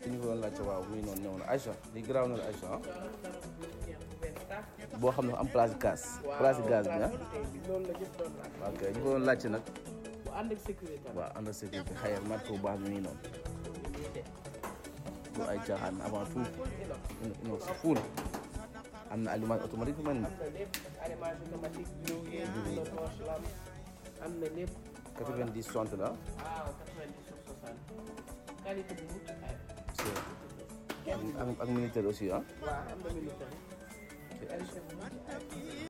ki ñu ko doon laajte waaw muy noonu ñëw na Aïcha li garaaw na la Aïcha ah boo xam ne am place gaz place gaz bi ah loolu la ñëpp doon laaj. ok ñu ko doon laajte nag bu ànd ak sécurité la. waaw ànd ak sécurité xayal mat ko bu baax bi muy noonu bu ay caaxaan avant tout non si fuul am na allumage automatique bu mel ni am na lépp allumage automatique verrouillé am na torche lampe am na lépp. 90 60 la waaw 90 sur 60 qualité bu mucc ayib. ak ak militaire aussi ah waaw am na militaire qualité bu mucc ayib.